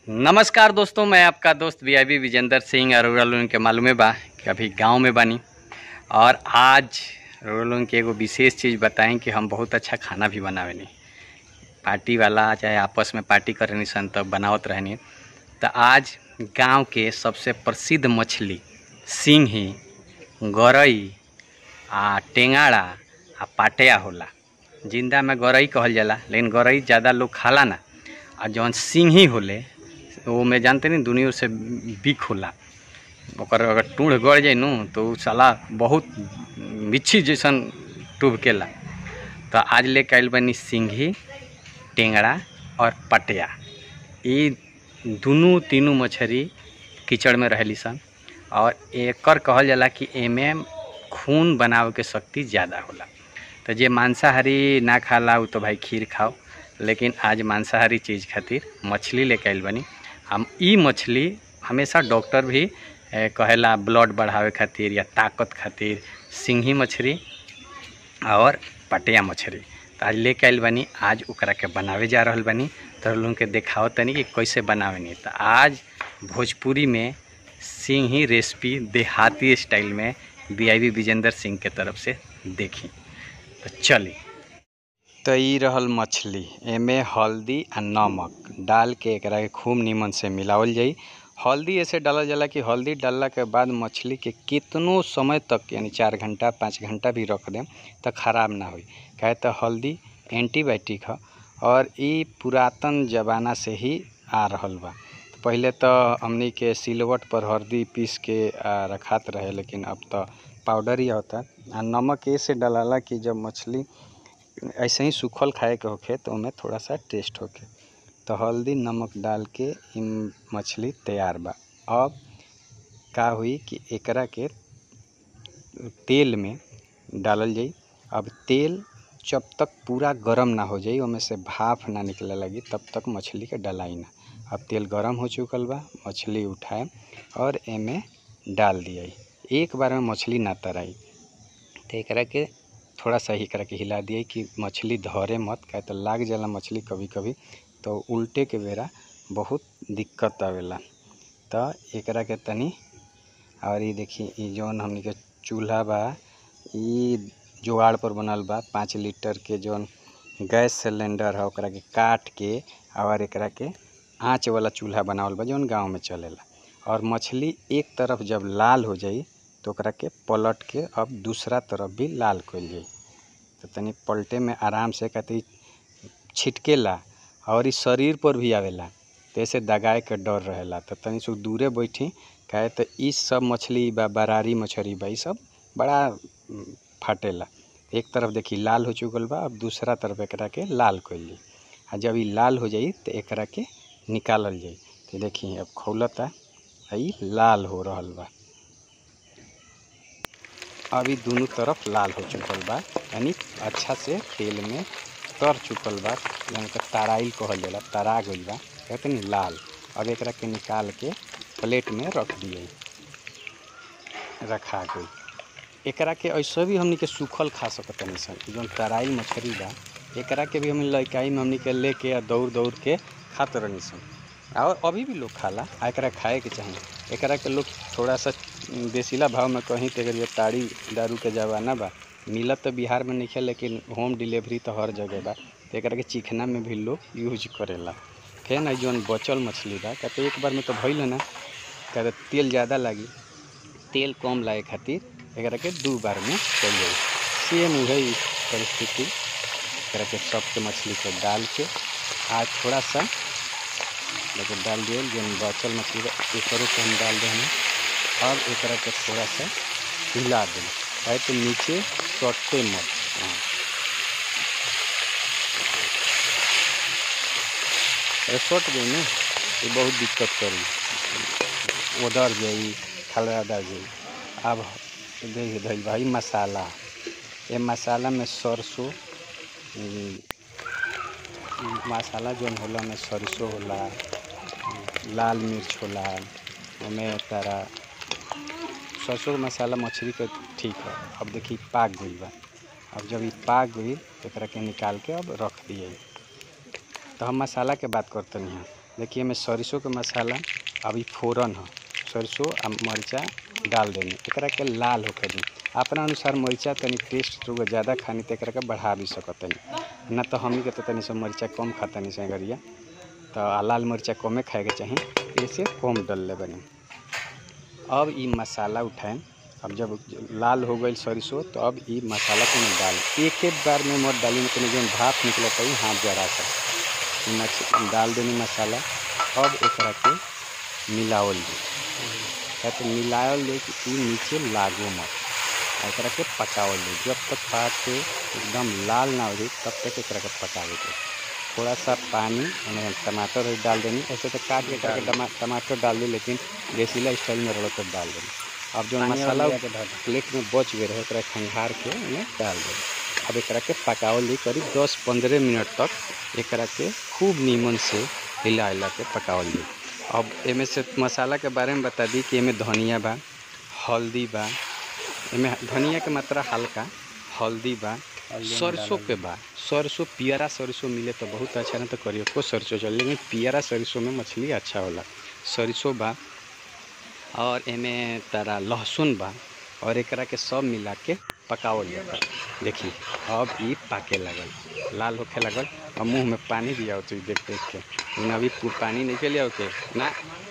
नमस्कार दोस्तों मैं आपका दोस्त वी आई विजेंद्र सिंह और रोल के मालूमे बा कि अभी गांव में बानी और आज रोल के एगो विशेष चीज़ बताएं कि हम बहुत अच्छा खाना भी बनावेनी पार्टी वाला चाहे आपस में पार्टी करनी सन तब बनावत रहनी तो आज गांव के सबसे प्रसिद्ध मछली सिंही गरई आ टेंगाड़ा आ पाटिया होला जिंदा में गरई कहल जाला लेकिन गरई ज़्यादा लोग खाला ना आ जौन सिंही होले वो में जानते नहीं दुनिया से बिक होला ओकर अगर टूढ़ गड़ जाए नु तो उ साला बहुत बिच्छी जैसन टूबकेला तो आज लेके आइल बनी सिंही टेंगड़ा और पटिया ये दुनू तीनू मछली कीचड़ में रहेली सन और एकर कहल जाला कि एमे खून बनावे के शक्ति ज़्यादा होला तो जे मांसाहारी ना खाला उ तो भाई खीर खाओ लेकिन आज मांसाहारी चीज़ खातिर मछली लेके आइल बनी हम ई मछली हमेशा डॉक्टर भी ए, कहेला ब्लड बढ़ावे खातिर या ताकत खातिर सिंही मछली और पटिया मछली तो आज लेके आइल बनी आज ओकरा के बनावे जा रहल बनी तो लोग के देखाओ तनी कि कैसे बनावेनी तो आज भोजपुरी में सिंही रेसिपी देहाती स्टाइल में वी आई विजेंद्र सिंह के तरफ से देखी तो चली तो ई रहल मछली एमे हल्दी आ नमक डाल के एकरा के खूब नीमन से मिलावल जाई हल्दी ऐसे डालल जाला कि हल्दी डालला के बाद मछली के कितनो समय तक यानी चार घंटा पाँच घंटा भी रख देम तो खराब ना होई काहे तो हल्दी एंटीबायोटिक ह और ई पुरातन जमाना से ही आ रहल बा तो पहिले तो हमनी के सिलवट पर हल्दी पीस के आ, रखात रहे लेकिन अब तो पाउडर ही होता आ नमक ऐसे डालाला कि जब मछली ऐसे ही सूखल खाए के होखे तो ओमे थोड़ा सा टेस्ट होखे तो हल्दी नमक डाल के ई मछली तैयार बा अब का हुई कि एकरा के तेल में डालल जाई अब तेल जब तक पूरा गरम ना हो जाई ओमे से भाप ना निकले लगी तब तक मछली के डलाई ना अब तेल गरम हो चुकल बा मछली उठाए और एमे डाल दिया एक बार में मछली ना तराई तो एकरा के थोड़ा सा ही एकरा के हिला दिए कि मछली धरे मत काहे तो लाग जाला मछली कभी कभी तो उल्टे के बेरा बहुत दिक्कत आवेला तो एकरा के तनी और ये देखी ई जौन हमनी के चूल्हा बा ई जुगाड़ पर बनल बा पाँच लीटर के जौन गैस सिलेंडर है ओकरा के काट के और एकरा के आँच वाला चूल्हा बनावल बा जौन गाँव में चलेला और मछली एक तरफ जब लाल हो जाई तो ओकरा के पलट के अब दूसरा तरफ भी लाल कइल जाई तो तनी पलटे में आराम से कहते छिटकेला और ई शरीर पर भी आवेला तो ऐसे दगाए के डर रहेला तो तनी सु दूरे बैठी काहे तो ई सब मछली बा बरारी मछली बा ई सब बड़ा फाटेला एक तरफ देखी लाल हो चुकल बा अब दूसरा तरफ एकरा के लाल कइल जाई आ जब ई लाल हो जाई तो एकरा के निकालल जाई तो देखी अब खौलता आ ई लाल हो रहल बा अभी दोनों तरफ लाल हो चुकल बा यानी अच्छा से तेल में तर चुकल बा यानी कि तराइल कहल जाला तरा गइल बा कहते नी लाल अब एकरा के निकाल के प्लेट में रख दिए रखा गई एकरा के ऐसे भी हमनी के सूखल खा सकतनी सन जौन तराई मछली बा एकरा के भी हम लइकाई में हमनी के लेके आ दौड़ दौड़ के खात रहनी सन और अभी भी लोग खाला आ एकरा खाए के चाही एकरा के लोग थोड़ा सा देसीला भाव में कहीं तो अगर ये ताड़ी दारू के जमाना बा मिलत तो बिहार में नहीं लेकिन होम डिलीवरी तो हर जगह बा तो एकरा के चिकना में भी लोग यूज करेला फिर ना जौन बचल मछली बा कहते एक बार में तो भइल ना कहते तेल ज़्यादा लागी तेल कम लागे खातिर एकरा के दू बार में चल जाई सेम वही परिस्थिति एकरा के सबके मछली को डाल के आज थोड़ा सा लेकिन डाल दिए जौन बचल मछली बा एकरो के हम डाल दें अब एकरा के थोड़ा सा हिला दें काहे तो नीचे सटते मत हाँ अरे सट गई ना ये बहुत दिक्कत करी उधर जाई खलरा जाई अब देख धइल भाई मसाला ये मसाला में सरसों ई, मसाला जौन होला में सरसों होला लाल मिर्च होला ओमे तारा सरसों के मसाला मछली के ठीक है अब देखी पाक गई बा अब जब ये पाक गई तो एकरा के निकाल के अब रख दिए तो हम मसाला के बात करते हैं देखिए मैं सरसों के मसाला अभी फोरन ह सरसों आ मरचा डाल देनी एकरा के लाल होके दी अपना अनुसार मरचा तनी टेस्ट रउआ ज़्यादा खानी तो एकरा के बढ़ा भी सकतनी ना तो हमनी के तो तनी सब मरचा कम खातनी से गरिया तो आ लाल मरचा कमे खाए के चाही ऐसे कम डल ले बनी अब ई मसाला उठाएं अब जब लाल हो गई सरसों तो अब ई मसाला को में डाल एक एक बार में मत डाली में तनी जौन भाप निकलता है हाथ जरा सा ई मछ डाल देनी मसाला अब एकरा के मिलावल दी या तो मिलावल दे कि ई नीचे लागो मत आ एकरा के पकावल दी जब तक पाक के एकदम लाल ना हो जाए तब तक एकरा के पकावे के थोड़ा सा पानी यानी टमाटर भी डाल देनी ऐसे तो काट के करके टमा- टमाटर डाल दी लेकिन देसीला स्टाइल में रड़ कर डाल देनी अब जो मसाला प्लेट में बच गए रहे ओकरा खंघार के ओमे डाल दे अब एकरा के पकावल दी करीब दस पंद्रह मिनट तक एकरा के खूब नीमन से हिला हिला के पकावल दी अब एमे से मसाला के बारे में बता दी कि एमे धनिया बा हल्दी बा एमे धनिया के मात्रा हल्का हल्दी बा सरसों के बा सरसों पियरा सरसों मिले तो बहुत अच्छा ना तो करियो सरसों चल लेकिन पियरा सरसों में मछली अच्छा होला सरसों बा और एमे तारा लहसुन बा और एकरा के सब मिला के पकावल जाता देखी अब ई पाके लगल लाल होखे लगल और मुंह में पानी भी आओ तू देख देख के लेकिन अभी पू- पानी नहीं के लिया के ना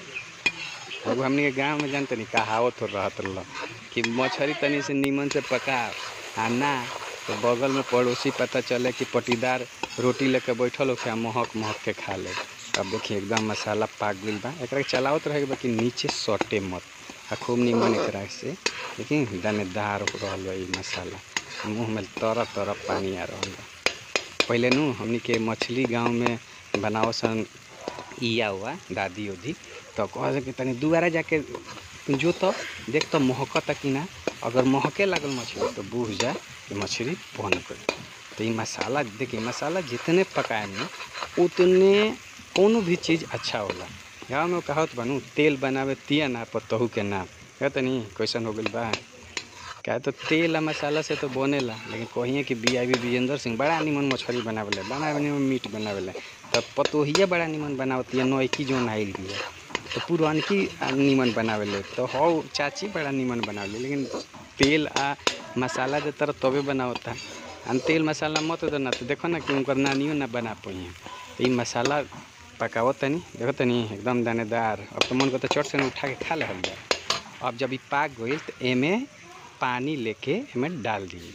एगो हमनी के गाँव में जानते नहीं कहावत हो रहत रह कि मछली तनी से नीमन से पका आ ना तो बगल में पड़ोसी पता चले कि पटीदार रोटी लेके बैठल होखे आ महक महक के खा ले अब देखिए एकदम मसाला पाक गइल बा एकरा के चलावत रहे बा कि नीचे सटे मत आ खूब निमन एकरा से लेकिन दानेदार हो रहल बा ई मसाला मुंह में तरह तरह पानी आ रहल बा पहले नु हमनी के मछली गांव में बनाव सन इया हुआ दादी उदी तो कह कि तनी दुबारा जाके जो तो देख तो महकता कि ना अगर महके लागल मछली तो बूझ जा कि मछली बन गई तो ये मसाला देखिए मसाला जितने पकाए में उतने कोनो भी चीज़ अच्छा होला गाँव में कहत बनू तेल बनावे तिया ना पर तहू के नाम कहते नहीं कैसन हो गइल बा क्या तो तेल आ मसाला से तो बनेला लेकिन कहिए कि B I B Vijendra Singh बड़ा निमन मछली बनावेले बड़ा निमन मीट बनावेले तब पतोहिया बड़ा निमन बनावती है नौकी जो आइल बिया तो पुरानकी आ निमन बनावेले तो हौ चाची बड़ा निमन बनावेले लेकिन तेल आ मसाला दे तरह तबे बनावता हम तेल मसाला मत दो ना तो देखो ना कि उनकर नानियो ना बना पाई तो ये मसाला पकावो तनी देखो तनी एकदम दानेदार अब तो मन को तो चट से ना उठा के खा ले जा अब जब ये पाक गई तो एमे पानी लेके एमे डाल दी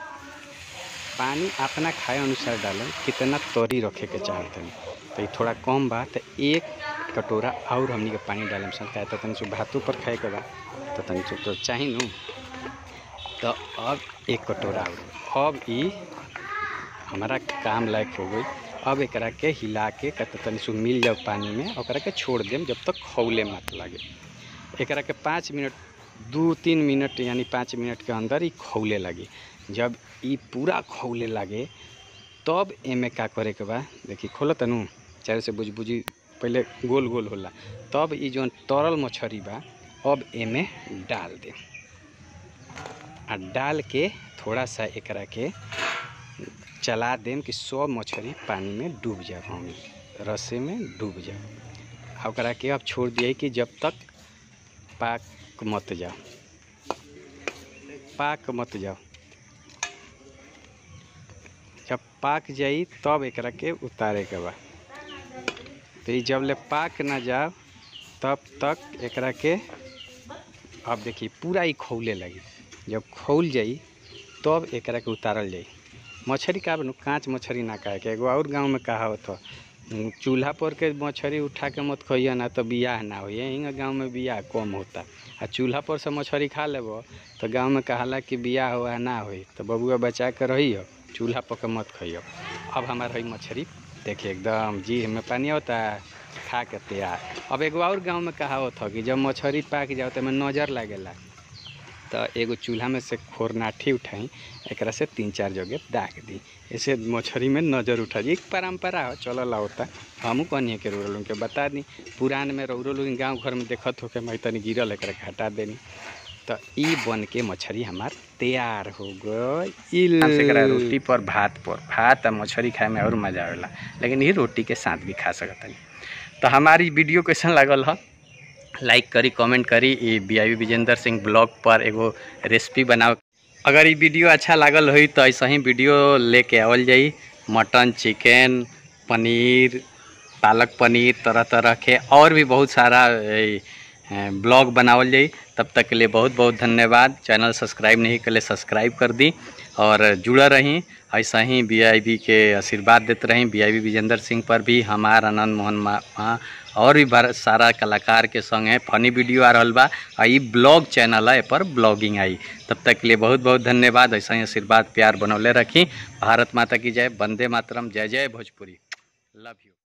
पानी अपना खाए अनुसार डालें कितना तोरी रखे के चाहते हैं तो ये थोड़ा कम बा तो एक कटोरा और हमनी के पानी डालम सन काहे तो तनी सु भातों पर खाए के बा तो तनी सु तो चाही नु तो अब एक कटोरा और अब ई हमारा काम लायक हो गई अब एकरा के हिला के कत तनी सु मिल जाओ पानी में ओकरा के छोड़ देम जब तक खौले मत लागे एकरा के पाँच मिनट दू तीन मिनट यानी पाँच मिनट के अंदर ही खौले लगी जब ई पूरा खौले लागे तब एमे का करे के बा देखी खोलो तनु चाहे से बुझ बुझी पहले गोल गोल होला तब ई जौन तरल मछली बा अब एमे डाल दे आ डाल के थोड़ा सा एकरा के चला देम कि सब मछली पानी में डूब जाए हम रस्से में डूब जाए आ ओकरा के अब छोड़ दिए कि जब तक पाक मत जाओ पाक मत जाओ जब पाक जाई तब एकरा के उतारे के बा तो ई जब ले पाक ना जाओ तब तक एकरा के अब देखिए पूरा ही खौले लगी जब खौल जाई तब एकरा के उतारल जाई मछली का बनू कांच मछली ना खाए के एगो और गांव में कहा होता चूल्हा पर के मछली उठा के मत खइया ना तो बियाह ना हो यहीं गांव में बियाह कम होता आ चूल्हा पर से मछली खा लेबो तो गांव में कहाला कि बियाह हुआ ना होई तो बबुआ बचा के रहियो चूल्हा पर के मत खइयो अब हमार है मछली देखिए एकदम जी में पानी होता है खा के तैयार अब एगो और गांव में कहा होता कि जब मछली पाक जाओ तो नज़र लागेला तो एगो चूल्हा में से खोरनाठी उठाई एकरा से तीन चार जगह दाग दी ऐसे मछली में नज़र उठा दी एक परंपरा हो चलल होता हमू कहनी के रोल के बता दी पुरान में रौरो लोग गाँव घर में देखत हो के मैं तनी गिरल एकरा के हटा देनी तो ई बन के मछली हमार तैयार हो गई से एकरा रोटी पर भात पर भात आ मछली खाए में और मजा आवेला लेकिन ये रोटी के साथ भी खा सकतनी तो हमारी वीडियो कैसन लागल ह लाइक करी कमेंट करी ई B I Vijendra Singh blog पर एगो रेसिपी बनाओ अगर ये वीडियो अच्छा लागल होई तो ऐसा ही वीडियो लेके आवल जाई मटन चिकन पनीर पालक पनीर तरह तरह के और भी बहुत सारा ए, ए, ब्लॉग बनावल जाई तब तक के लिए बहुत बहुत धन्यवाद चैनल सब्सक्राइब नहीं कर ले सब्सक्राइब कर दी और जुड़ा रहीं ऐसा ही बी के आशीर्वाद देते रहीं बी विजेंद्र सिंह पर भी हमार आनंद मोहन मा मा- और भी बार सारा कलाकार के संग है फनी वीडियो आ रहल बा आ ई ब्लॉग चैनल है ए पर ब्लॉगिंग आई तब तक के लिए बहुत बहुत धन्यवाद ऐसा ही आशीर्वाद प्यार बनौले रखी भारत माता की जय वंदे मातरम जय जय भोजपुरी लव यू